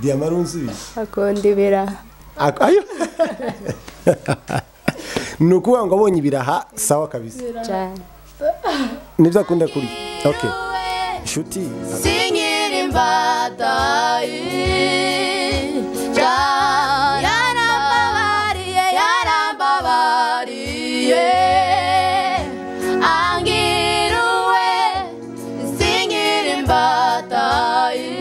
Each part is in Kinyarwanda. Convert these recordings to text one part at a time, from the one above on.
diyama ari unsubiza akunda ibiraha Ak- ayo ni ukuvuga ngo abonye ibiraha sawa kabisa cyane nibyo akunda kurya okay inshuti sinkiri imbatayi yarambabariye yarambabariye angiruwe sinkiri imbatayi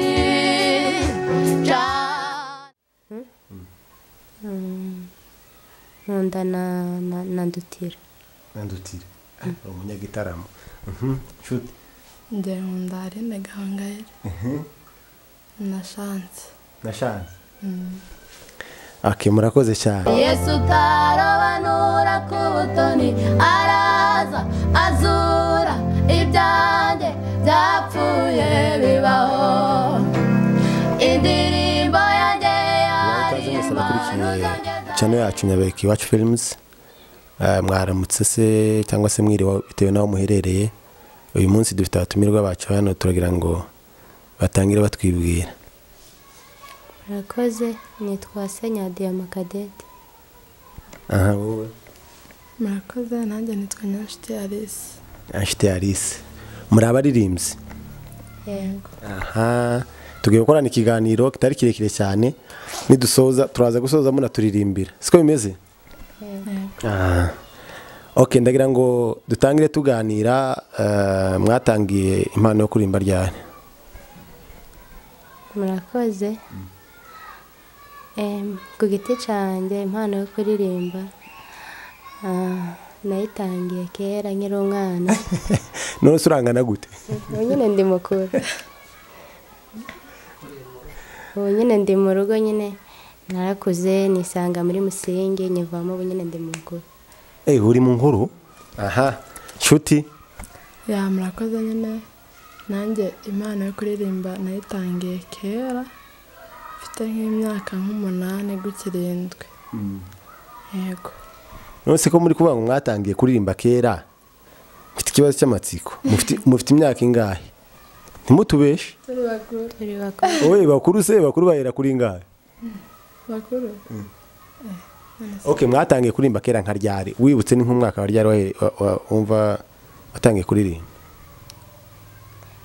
nkunda na- na- na ndutira nandutire uri umunyagitaramo inshuti njye nkunda arene gahangayire na shansi na shansi okay murakoze cyane yesu utarobanura ku butoni araza azura ibyanjye byapfuye bibaho indirimbo yanjye murakaze mwese abakurikiye yaririmba channel yacu nyabeki iwacu films Eh, mwaramutse se cyangwa se mwiriwe bitewe n'aho muherereye uyu munsi dufite abatumirwa bacu hano turagira ngo batangire batwibwira murakoze nitwa senya diyama kadete aha wowe murakoze nanjye nitwa nyanshiti alisi anshuti alice muri abaririmbyi yego aha tugiye gukorana ikiganiro kitari kirekire cyane nidusoza turaza gusoza munaturirimbira siko bimeze aha ok ndagira ngo dutangire tuganira eh, mwatangiye impano yo kuririmba ryari murakoze Em, ku giti cyanjye impano yo kuririmba ah, nayitangiye kera nkiri umwana none se urangana gute ubu nyine ndi mukuru ubu nyine ndi mu rugo nyine narakuze nisanga muri musingi nyivamo ubu nyine ndi mukuru eee uri mu nkuru aha nshuti ya murakoze nyine nanjye imana yo kuririmba nayitangiye kera mfite nk'imyaka nk'umunani gukirindwi yego none se ko muri kuvuga ngo mwatangiye kuririmba kera mfite ikibazo cy'amatsiko Mufite- mufite imyaka ingahe ntimutubeshe turi bakuru turi bakuru wowe bakuru se bakuru bahera kuri ingahe bakuru ok mwatangiye kuririmba kera nka ryari wibutse ni nk'umwaka wa ryari wahe- wa- wa- wumva watangiye kuririmba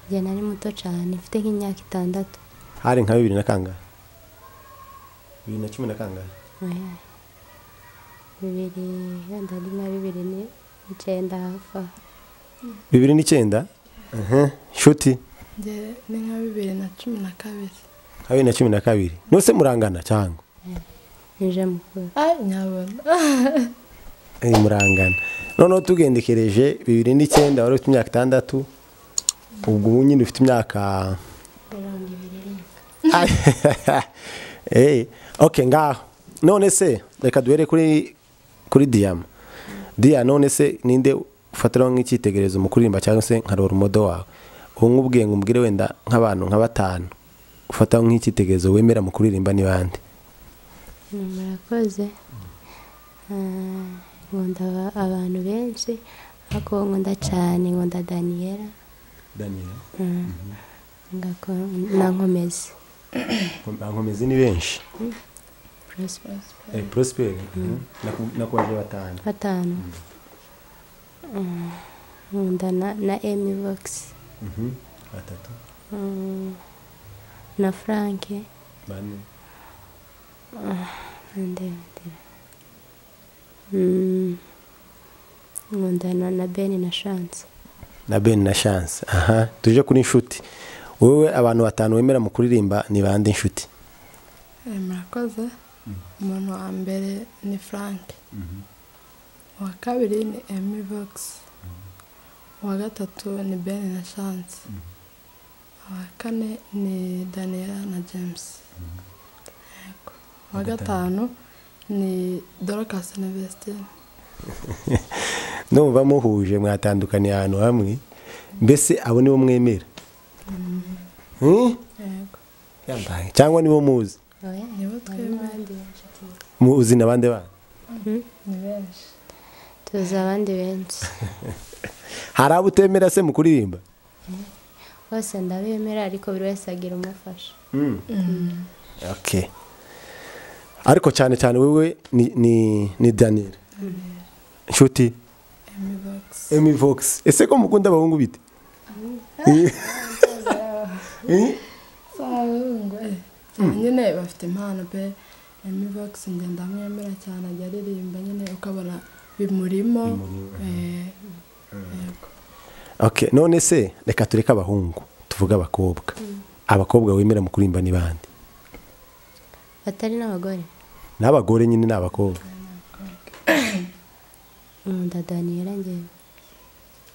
njye nari muto cyane mfite nk'imyaka itandatu hari nka bibiri na kangahe bibiri na cumi na kangahe Oya. bibiri wenda ari na bibiri n'icyenda hafi aho bibiri n'icyenda Mhm. nshuti njye ni nka bibiri na cumi na kabiri nka bibiri na cumi na kabiri nose murangana cyangwa ije mukuru ah nyabona Eh, murangana noneho tugendekereje bibiri n'icyenda wari ufite imyaka itandatu ubwo ubu nyine ufite imyaka mirongo ibiri Eh, ok ngaho none se reka duhere kuri kuri diyama diya none se ninde ufatiraho nk'icyitegererezo mu kuririmba cyangwa se nka rorumodo wawe ubu ngubu ubwiye ngo umbwire wenda nk'abantu nka batanu ufataho nk'icyitegererezo wemera mu kuririmba ni bande hano murakoze Ah, nkunda aba- abantu benshi ariko uwo nkunda cyane nkunda daniyela Mm. Ngako- na nkomezi bankomezi ni benshi prosper prosperi nakubaje batanu batanu Mm. nkunda na na emi vogisi batatu na franke bane ndebera nkunda na na beni na shansi na ben na chance aha tuje kuri inshuti wowe abantu batanu wemera mu kuririmba ni bande inshuti Eh, murakoze umuntu wa mbere ni frank uwa kabiri ni emi vogisi uwa gatatu ni ben na shansi uwa kane ni daniela na james Yego. uwa gatanu ni dorcas na vestine numva muhuje mwatandukaniye ahantu hamwe mbese abo nibo mwemera Hmm? yego cyangwa nibo muzi nibo twemera muzi na bande bana ni benshi tuzi abandi benshi hari abo utemera se mu kuririmba bose ndabemera ariko buri wese agira umufasha okay ariko cyane cyane wowe ni ni ni daniel nshuti emi bogisi emi vogisi ese ko mukunda abahungu bite Eh? sabungu nyine bafite impano pe emi bogisi njye ndamwemera cyane ajya aririmba nyine ukabona bimurimo eh, yego. okay none se reka tureke abahungu tuvuge abakobwa abakobwa wemera mu kurimba ni bande batari n'abagore n'abagore nyine ni abakobwa nkunda daniyela ngewe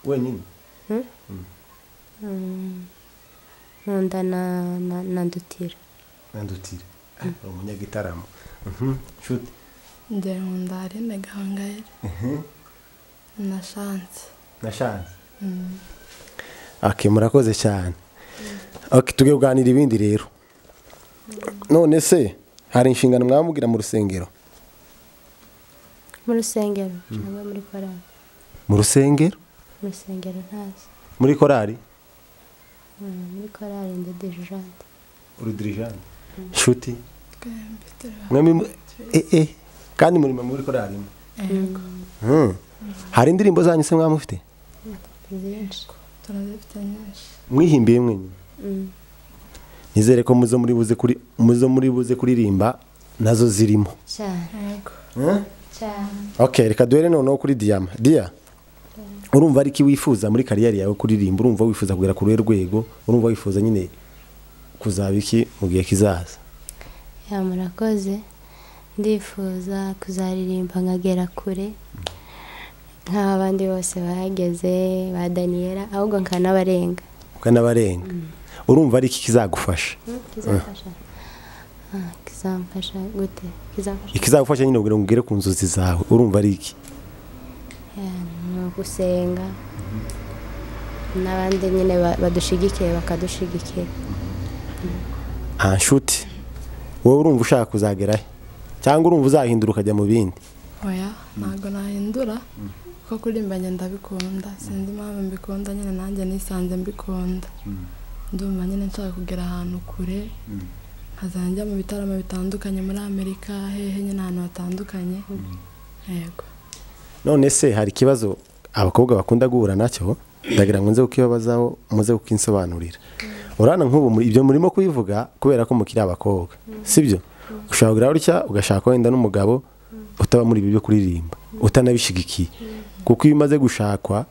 wenyine Mm, nkunda na na- na ndutira nandutire umunyagitaramo nshuti njye nkunda arine gahangayire na shansi na shansi okay murakoze cyane okay tugiye kuganira ibindi rero none se hari inshingano mwamubwira mu rusengero mu rusengero ntabwo muri korali mu rusengero mu rusengero ntazi muri korari Mm, muri korali ndi dirijante urudirijani nshuti twembi turi mwembi mu- eh, eh, kandi murimo muri korari imwe. yego Hmm. hari indirimbo zanyu se mwamufite byinshi turazifite nyinshi mwihimbiye mwenyine Mm, nizere ko muzo muri buze kuri muzo muri buze kuririmba nazo zirimo cyane yego cyane okay reka duhere noneho kuri diyama diya urumva ari iki wifuza muri kariyeri yawe kuririmba urumva wifuza kugera ku ruhe rwego urumva wifuza nyine kuzaba iki mu gihe kizaza ya murakoze ndifuza kuzaririmba nkagera kure nk'abandi bose bahageze ba daniyela ahubwo nkanabarenga ukanabarenga urumva ari iki kizagufasha kizamfasha Ah, kizamfasha gute kizamfasha ikizagufasha nyine kugira ngo ugere ku nzozi zawe urumva ari iki Yeah, ni ugusenga n'abandi nyine ba- badushigikiye bakadushigikira aha nshuti wowe urumva ushaka kuzagerayo cyangwa urumva uzahindura ukajya mu bindi oya ntabwo nahindura kuko kuririmba njye ndabikunda sinzi impamvu mbikunda nyine nanjye nisanze mbikunda ndumva nyine nshaka kugera ahantu kure nkazajya njya mu bitaramo bitandukanye muri amerika hehe nyine ahantu hatandukanye yego none se hari ikibazo abakobwa bakunda guhura nacyo ndagira ngo nze kukibabazaho muze kukinsobanurira urabona nk'ubu muri- ibyo murimo kubivuga kubera ko mukiri abakobwa sibyo ushobora kugira gutya ugashaka wenda n'umugabo utaba muri ibi byo kuririmba utanabishyigikiye kuko iyo umaze gushakwa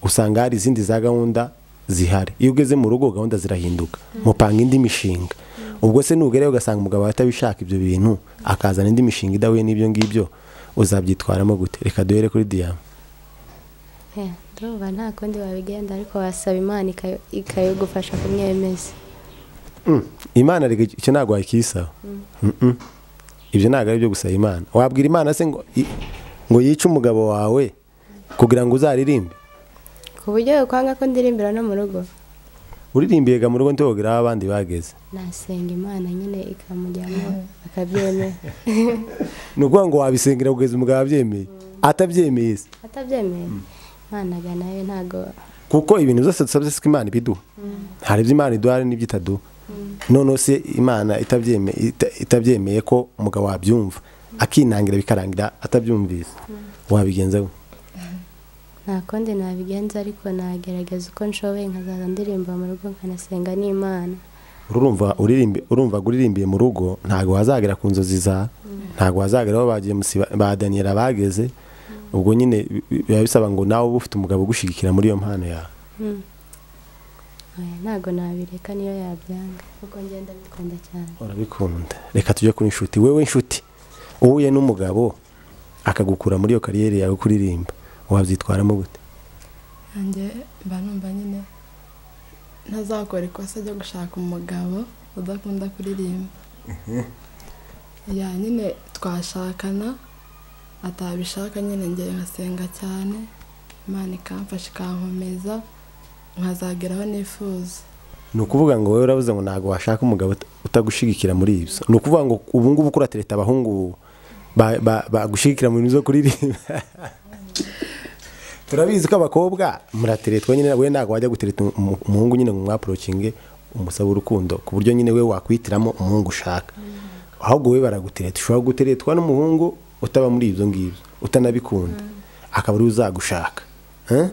usanga hari izindi za gahunda zihari iyo ugeze mu rugo gahunda zirahinduka mupanga indi mishinga ubwo se nugerayo ugasanga umugabo atabishaka ibyo bintu akazana indi mishinga idahuye n'ibyo ngibyo uzabyitwaramo gute reka duhere kuri diyama Yeah, ndumva nta kundi wabigenda ariko wasaba imana ikayo- ikayigufasha kumwemeza imana reka icyo ntabwo wakisaba Mm-mm. ibyo ntabwo ari ibyo gusaba imana wabwira imana se ngo i- ngo yice umugabo wawe kugira ngo uzaririmbe ku buryo bikwanga ko ndirimbira no mu rugo uririmbiye ga mu rugo ntibabwira aho abandi bageze nasenga imana nyine ikamujyamo akabyemera ni ukuvuga ngo wabisengera kugeza umugabo abyemeye atabyemeye se atabyemeye imana nayo ntago kuko ibintu byose dusabye siko imana ibiduha hari ibyo imana iduha hari n'ibyo itaduha noneho se imana itabyeme- ita- itabyemeye ko umugabo wabyumva akinangira bikarangira atabyumvise wabigenza we nta kundi nabigenza ariko nagerageza uko nshoboye nkazaza ndirimba mu rugo nkanasenga n'imana urumva uririmbi- urumva uririmbiye mu rugo ntabwo wazagera ku nzozi za ntabwo wazagera aho bagiye musiba ba daniyela bageze ubwo nyine bi- bi- biba bisaba ngo nawe ube ufite umugabo ugushyigikira muri iyo mpano yawe Mm. Oya, ntago nabireka niyo yabyanga kuko ngenda bikunda cyane urabikunda reka tujye kuri inshuti wewe inshuti uhuye n'umugabo akagukura muri iyo kariyeri yawe kuririmba wabyitwaramo gute nanjye mba numva nyine ntazakora ikosa ryo gushaka umugabo udakunda kuririmba ya nyine twashakana atabishaka nyine ngewe nkasenga cyane imana ikamfasha ikankomeza nkazageraho nifuza ni ukuvuga ngo wowe urabuze ngo ntabwo washaka umugabo uta- utagushigikira muri ibyo ni ukuvuga ngo ubu ngubu kuratereta abahungu ba- ba- bagushyigikira mu bintu byo kuririmba turabizi ko abakobwa muratere twe nyine we ntabwo wajya gutereta umu- umuhungu nyine ngo mwaporokinge umusaba urukundo ku buryo nyine we wakwihitiramo umuhungu ushaka ahubwo we baragutereta ushobora guteretwa n'umuhungu utaba muri ibyo ngibyo utanabikunda akaba ariwe uzagushaka Eh?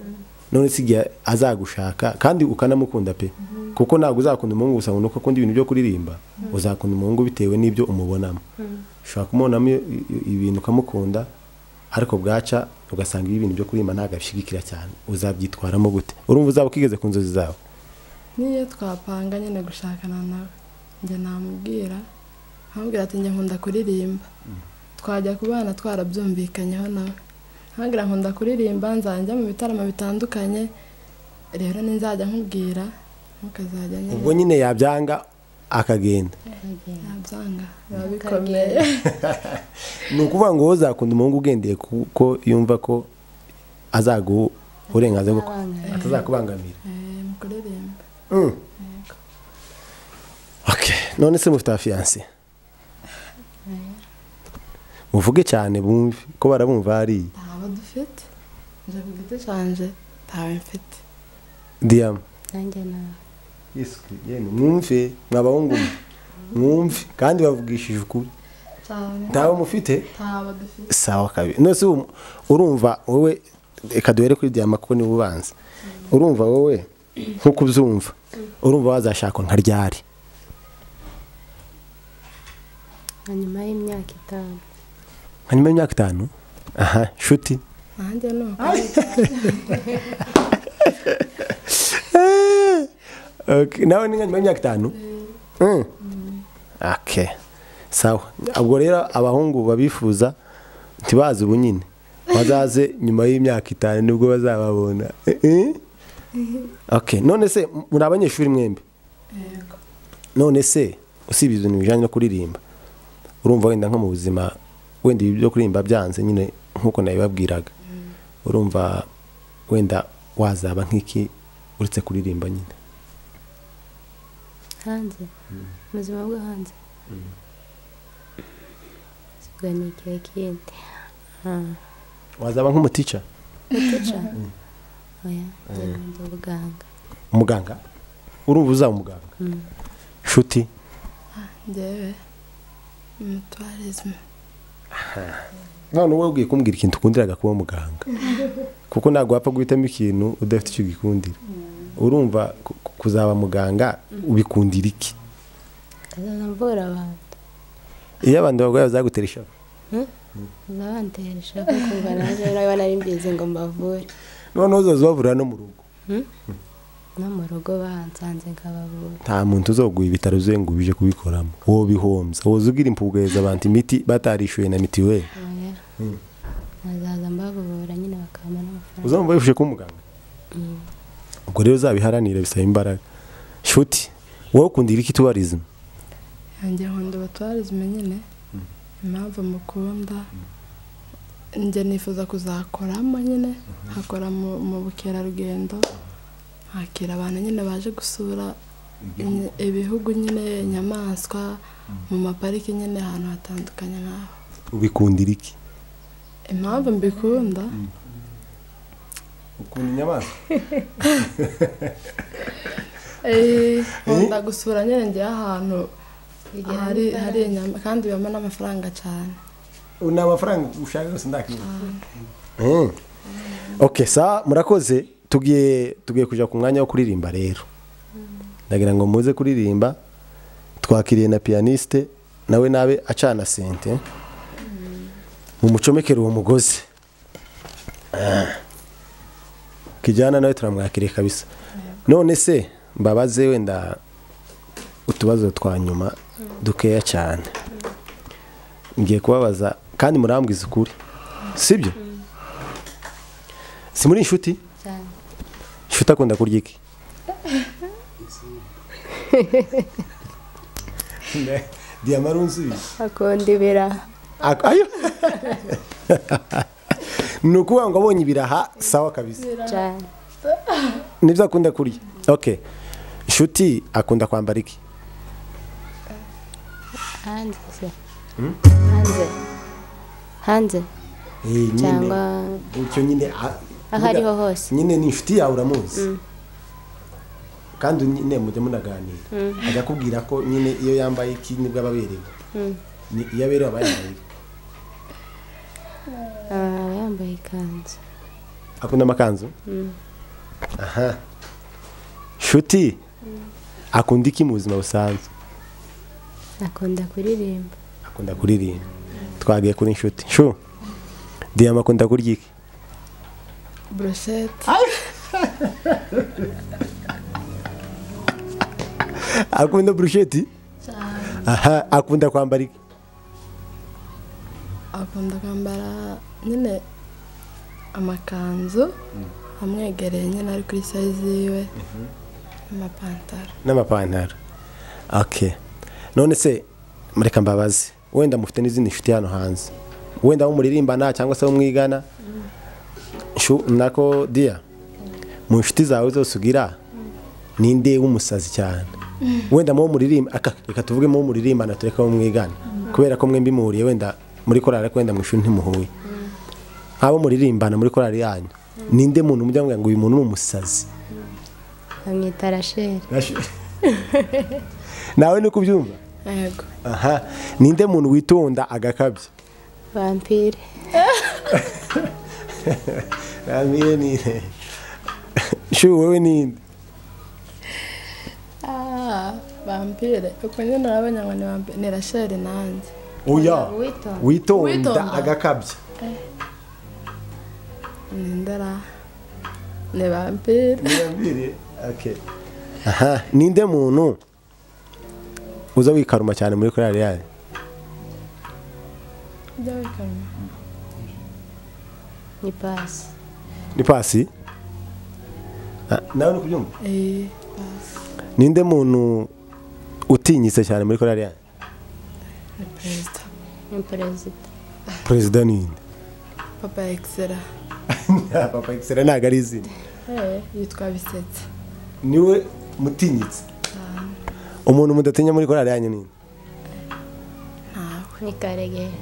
none si igihe azagushaka kandi ukanamukunda pe kuko ntabwo uzakunda umuhungu gusa ngo nuko akunda ibintu byo kuririmba uzakunda umuhungu bitewe n'ibyo umubonamo ushobora kumubonamo i- i- ibintu ukamukunda ariko bwaca ugasanga ibi bintu byo kuririmba ntabwo abishyigikira cyane uzabyitwaramo gute urumva uzaba ukigeze ku nzozi zawe n'iyo twapanga nyine gushakana nawe njye namubwira nkamubwira ati njye nkunda kuririmba twajya kubana twarabyumvikanyeho nawe nkambwira nkunda kuririmba nzajya mu bitaramo bitandukanye rero ninzajya nkubwira ntukazajya ubwo nyine nyine yabyanga akagenda nabyanga biba bikomeye ni ukuvuga ngo wowe uzakunda umuhungu ugendeye kuko yumva ko azaguha uburenganzira bwo Abangaye. atazakubangamira Eh, mu kuririmba Okay, none se mufite abafiyanse muvuge cyane bumve ko barabumva hariya ntabo dufite nje ku giti canje ntawe mfite diyama nanjye nawe mwumve mwabahungu mwe, mwumve kandi bavugishije ukuri cyane ntawe mufite ntabo dufite sawa kabiri nose ubu- urumva wowe reka duhere kuri diyama kuko niwe ubanza urumva wowe nk'uko ubyumva urumva wazashakwa nka ryari na nyuma y'imyaka itanu nka nyuma y'imyaka itanu aha nshuti nanjye ni uko Okay, nawe ni nka nyuma y'imyaka itanu Mm. Okay. sawa ubwo rero abahungu babifuza ntibaze ubu nyine bazaze nyuma y'imyaka itanu nibwo bazababona Eh, eh? Okay, none se m- muri abanyeshuri mwembi yego none se usibye ibintu bijyanye no kuririmba urumva wenda nko mu buzima wenda ibi byo kuririmba byanze nyine nk'uko nabibabwiraga urumva wenda wazaba nk'iki uretse kuririmba nyine hanze mu buzima bwo hanze ubwo ni igihe kindi Ah, wazaba nk'umutica utica oya njye nkunda ubuganga umuganga urumva uzaba umuganga Mm. nshuti njyewe mutuwarizme none wowe ugiye kumbwira ikintu ukundiraga kuba umuganga kuko ntabwo wapfa guhitamo ikintu udafite icyo ugikundira urumva ku- ku- kuzaba muganga ubikundira iki kazaza mvura abantu iyo abantu barwaye bazagutera ishavu kaza bantera ishaka kumva naje niba nari mbizi ngo mbavure noneho uzoza ubavurira no mu rugo no mu rugo bahansanze nkabavura nta muntu uzoguha ibitaro uzuye ngo ubije kubikoramo wowe bihombya woza ugira impfubwiriza abantu imiti batarishyuye na mitiweli oya nkazaza mbavura nyine bakampa n'amafaranga uzamva wifuje kuba umuganga ubwo rero uzabiharanire bisaba imbaraga nshuti wowe ukundira iki tubarizima yanjye nkunda abatuwarizme nyine impamvu mukunda njye nifuza kuzakoramo nyine nkakora mu- mu bukerarugendo nkakira abantu nyine baje gusura inye- ibihugu nyine inyamaswa mu mapariki nyine ahantu hatandukanye nk'aho ubikundira iki impamvu mbikunda ukunda inyamaswa Eh, nkunda gusura nyine njyewe ahantu hari hari inyama kandi bibamo n'amafaranga cyane ni amafaranga ushaka yose ndakiyumva oke sa murakoze tugiye tugiye kujya ku mwanya wo kuririmba rero ndagira ngo muze kuririmba twakiriye na piyaniste nawe nabe acana sente mumucomekere uwo mugozi Ah. kijyana nawe turamwakiriye kabisa none se mbabaze wenda utubazo twa nyuma dukeya cyane ngiye kubabaza kandi murambwiza ukuri sibyo si muri inshuti cyane inshuti akunda kurya iki diyama arunzuye akunda ibiraha Ak- ayo ni ukuvuga ngo abonye ibiraha sawa kabisa cyane nibyo akunda kurya ok inshuti akunda kwambara iki hanze se hanze hanze Eh, nyine, cyangwa gutyo nyine aho ariho hose nyine ni inshuti yawe uramuzi kandi nyine mujya munaganira ajya akubwira ko nyine iyo yambaye iki nibwo aba aberewe Ni- iyo aberewe aba yambaye iki? Ah, aba yambaye ikanzu akunda amakanzu aha nshuti akunda iki mu buzima busanzwe akunda kuririmba akunda kuririmba twagiye kuri inshuti nshu diyama akunda kurya iki burushete akunda burusheti aha akunda kwambara iki akunda kwambara nyine amakanzu amwegereye nyine ari kuri sayizi yiwe amapantaro n'amapantaro ok none se mureka mbabaze wenda mufite n'izindi nshuti hano hanze wenda abo muririmbana cyangwa se abo mwigana nshu- nako diya mu nshuti zawe zose ugira ninde w'umusazi cyane wenda muwo muririmba aka reka tuvuge muwo muririmbana tureke abo mwigana kubera ko mwembi muhuriye wenda muri korari ariko wenda mu ishuri ntimuhuye nk'abo muririmbana muri korari yanyu ninde muntu mujya mubwira ngo uyu muntu ni umusazi bamwita rasheli nawe ni kubyumva yego aha ninde muntu witonda agakabya vampire ntamire nire shu wowe ninde Ah, vampire uko nyine urabona ngo ni vampire ni rasheli nanjye oya witonda. witonda Witonda. agakabya ni ndara ni vampire ntirambire okay aha ninde muntu uza wikaruma cyane muri korali yanyu ibyo bikamera ni pasi ni pasi Ah, nawe ni kubyumva eee ninde muntu utinyitse cyane muri korali yanyu ni perezida ni perezida perezida ninde papa ekisera papa ekisera ntabwo ari izina yitwa bisetse niwe mutinyitse umuntu mudatinya muri korali yanyu ninde ntawe ni karegera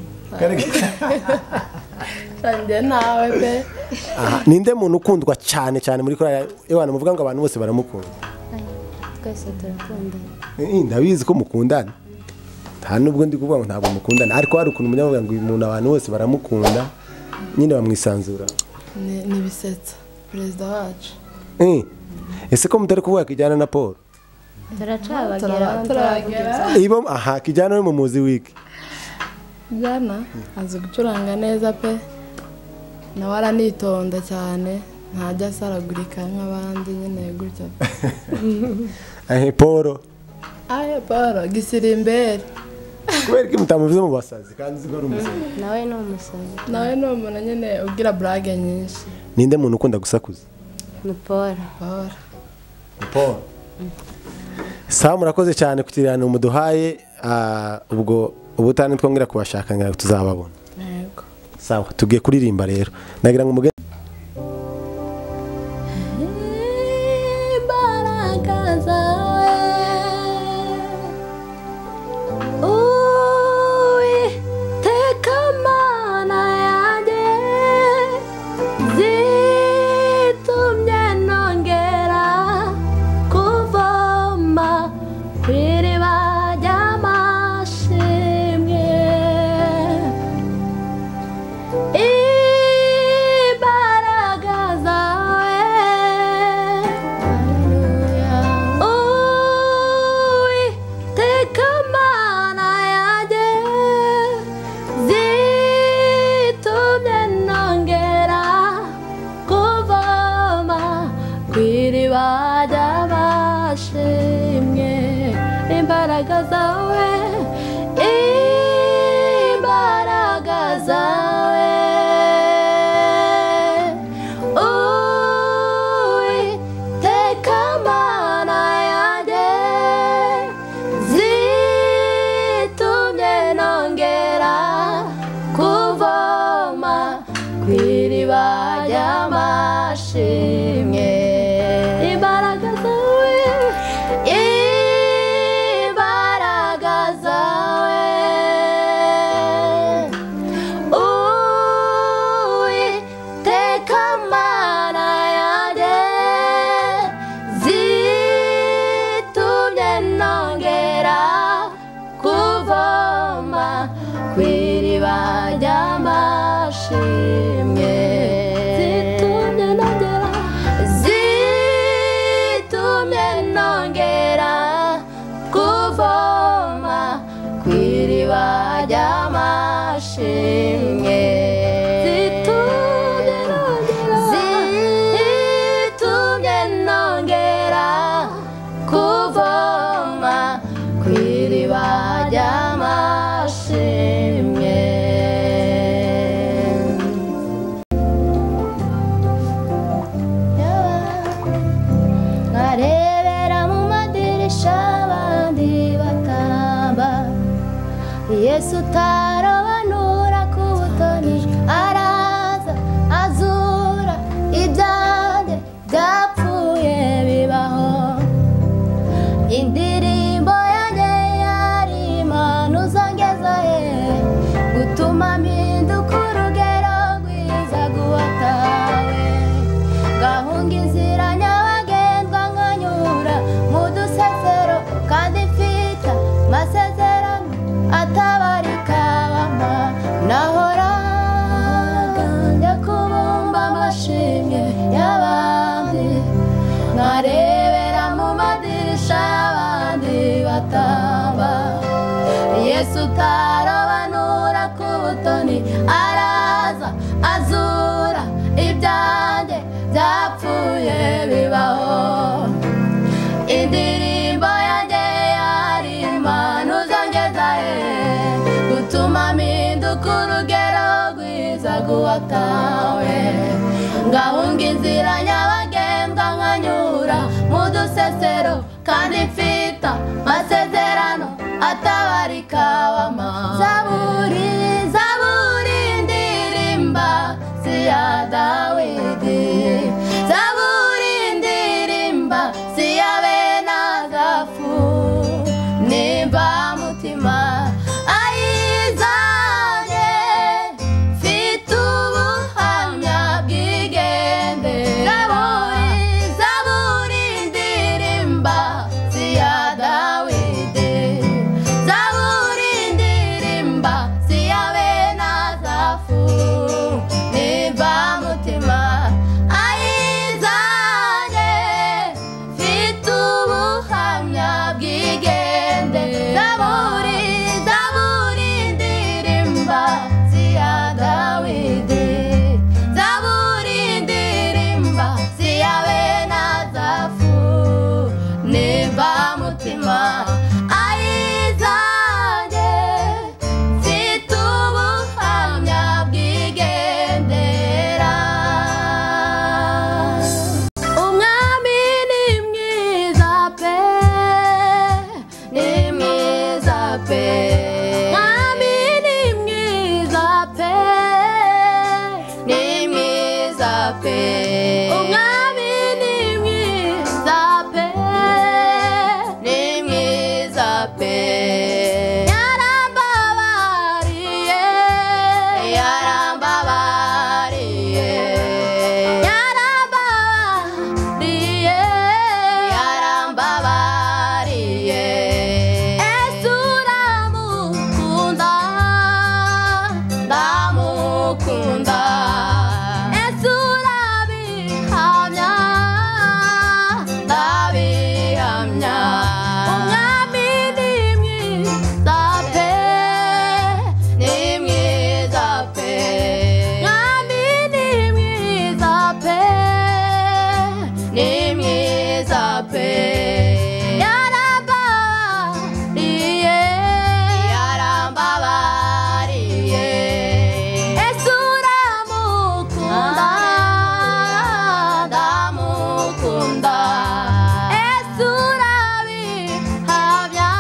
nsangiye nawe pe Aha, ninde muntu ukundwa cyane cyane muri korali ewana muvuga ngo abantu bose baramukunda Ay, twese turakundana Eh, ndabizi ko mukundana nta nubwo ndi kuvuga ngo ntabwo mukundana ariko hari ukuntu mujya muvuga ngo uyu muntu abantu bose baramukunda nyine bamwisanzura Ni- ni bisetsa perezida wacu Eh, ese ko mutari kuvuga kijyana na paul turacabageraho turagera ibo aha kijyana no mu muzi wiki jana azi gucuranga neza pe nawe aranitonda cyane ntajya asaragurika nk'abandi nyine gutya pe ahe paul aye paul gisirimberi kubera ko mutamuvuze mu basazi kandi uzi ko ari umusazi nawe ni umusazi nawe ni umuntu nyine ubwira burage nyinshi ninde muntu ukunda gusakuza ni polo paul Paul sawa murakoze cyane ku kiganiro muduhaye ah, ubwo ubutane twongera kubashaka ngira ngo tuzababona yego sawa tugiye kuririmba rero nagira ngo umuge imbaraga zawe uwiteka mana yanjye zitumye nongera kuvoma ku iriba ry'amashimwe imbaraga zawe uwiteka mana yanjye zitumye nongera kuvoma ku iriba ry'abashimwe imbaraga zawe imbaraga zawe uwiteka mana yanjye zitumye nongera kuvoma ku iriba ry'amashimwe imbaraga zawe imbaraga ku iriba ry'amashimwe zitumye nongera zitumye nongera kuvoma ku iriba ry'amashimwe nkarebera mu madirisha abandi batamba yesu utarobanura ku butoni araza azura ibyanjye byapfuye bibaho indirimbo yanjye yari impano uzongeza ye gutuma mpinduka urugero rwiza guwatawe gahunga inzira nyabagendwa nkanyura mu dusesero kandi mfite amasezerano atabarika bama nahoraga njya kubumba amashimwe y'abandi nkarebera mu madirisha y'abandi batamba yesu utarobanura ku butoni araza azura ibyanjye byapfuye bibaho indirimbo yanjye yari impano zongeza he gutuma mpinduka urugero rwiza guwatawe ngahunga inzira nyabagendwa nkanyura mu dusesero kandi mfite amasezerano atabarika wama zaburi zaburi ndirimba si iya dawidi zaburi ndirimba si iya bene agafu nimba mutima ayizanye mfite ubuhamya bwigende zaburi zaburi ndirimba si iya dawidi zaburi ndirimba si iya bene agafu nimba mutima ayizanye mfite ubuhamya bwigende zaburi zaburi ndirimba si iya dawidi zaburi ndirimba si iya bene agafu nimba mutima ayizanye mfite ubuhamya bwigendera umwami ni mwiza pe ni mwiza pe umwami ni mwiza pe ni mwiza pe umwami ni mwiza pe ni mwiza pe yarambabariye yarambabariye yarambabariye yarambabariye ese uramukunda ndamukunda ese urabihamya ndabihamya umwami ni mwiza pe ni mwiza pe mwami ni mwiza pe ni mwiza pe yarambabariye yarambabariye ese uramukunda ndamukunda ese urabihamya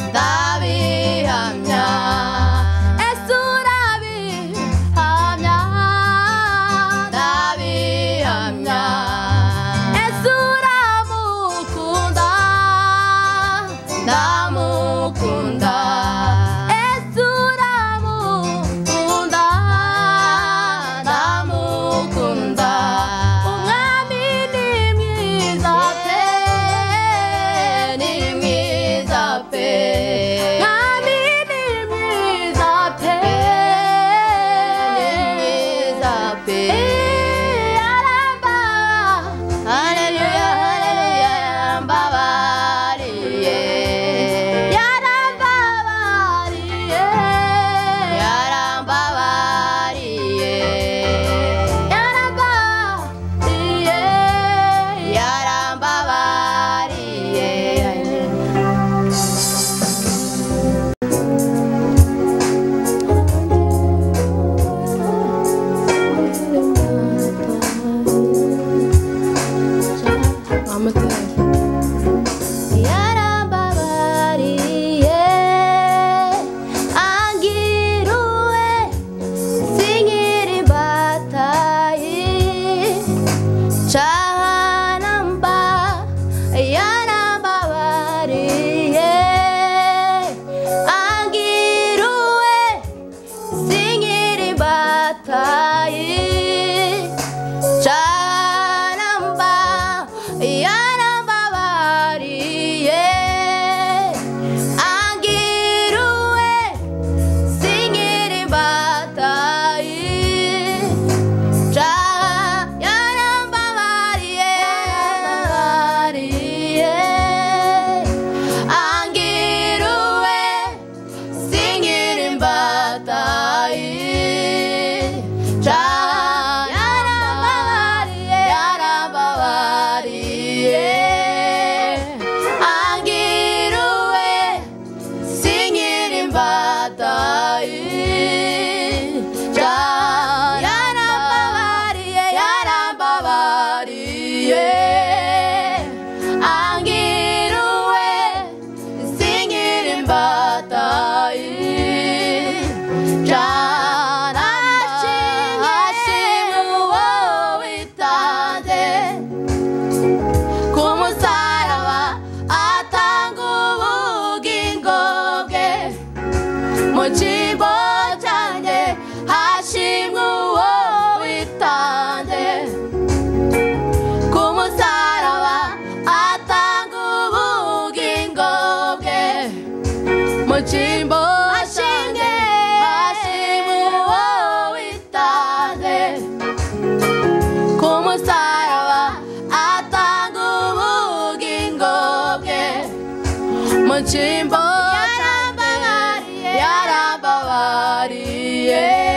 ndabihamya ese urabihamya ndabihamya ese uramukunda ndamukunda ese uramukunda ndamukunda umwami ni mwiza pe ni mwiza pe mwami ni mwiza pe ni mwiza pe aramba haleluya haleluya yarambabariye yaramba mu kigo cyanjye hashimwe uwo witanze ku musaraba atanga ubugingo bwe mu cyimbo ashinge hashimwe uwo witanze ku musaraba atanga ubugingo bwe mu cyimbo yarambabariye yarambabariye